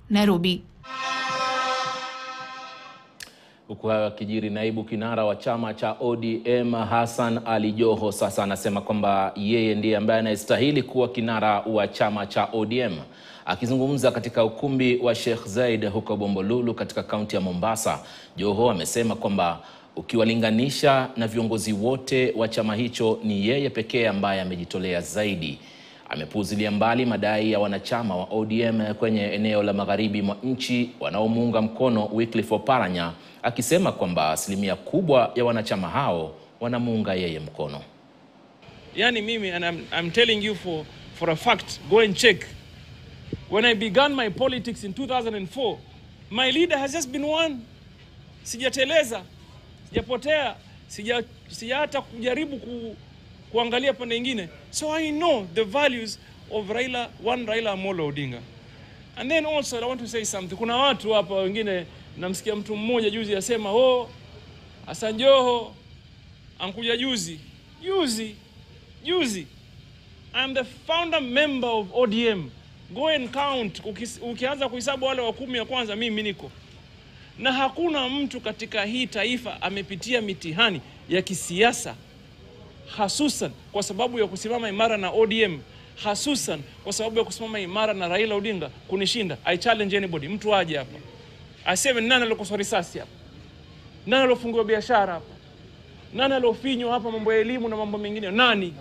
Nairobi. Huku hayo akijiri, naibu kinara wa chama cha ODM Hassan Ali Joho sasa anasema kwamba yeye ndiye ambaye anayestahili kuwa kinara wa chama cha ODM. Akizungumza katika ukumbi wa Sheikh Zayed huko Bombolulu katika kaunti ya Mombasa, Joho amesema kwamba ukiwalinganisha na viongozi wote wa chama hicho ni yeye pekee ambaye amejitolea zaidi. Amepuuzilia mbali madai ya wanachama wa ODM kwenye eneo la magharibi mwa nchi wanaomuunga mkono Wycliffe Oparanya akisema kwamba asilimia kubwa ya wanachama hao wanamuunga yeye mkono. Yani mimi and I'm, I'm telling you for, for a fact, go and check. When I began my politics in 2004, my leader has just been one. Sijateleza, sijapotea, sija sija hata kujaribu ku, kuangalia pande nyingine. So I know the values of Raila, one Raila Amolo Odinga. And then also I want to say something. Kuna watu hapa wengine namsikia mtu mmoja juzi asema, "Oh, Hassan Joho ankuja juzi." Juzi. Juzi. I'm the founder member of ODM. Go and count. Ukis, ukianza kuhesabu wale wa kumi ya kwanza mimi niko. Na hakuna mtu katika hii taifa amepitia mitihani ya kisiasa hasusan kwa sababu ya kusimama imara na ODM, hasusan kwa sababu ya kusimama imara na Raila Odinga kunishinda. I challenge anybody, mtu aje hapa aseme nani alokoswa risasi hapa, nani alofungiwa biashara hapa, nani alofinywa hapa, mambo ya elimu na mambo mengine, nani?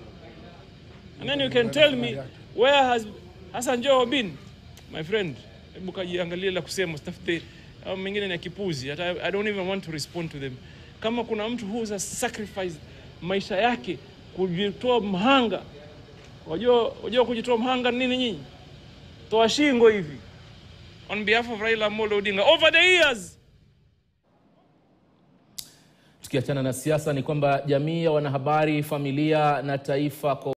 And then you can tell me where has Hassan Joho been my friend. Hebu kajiangalie la kusema, usitafute au mengine ni ya kipuzi. Hata I don't even want to respond to them. Kama kuna mtu who has sacrificed maisha yake kujitoa mhanga, wajua wajua kujitoa mhanga ni nini nyinyi? Toa shingo hivi on behalf of Raila Amolo Odinga over the years. Tukiachana na siasa, ni kwamba jamii ya wanahabari, familia na taifa kwa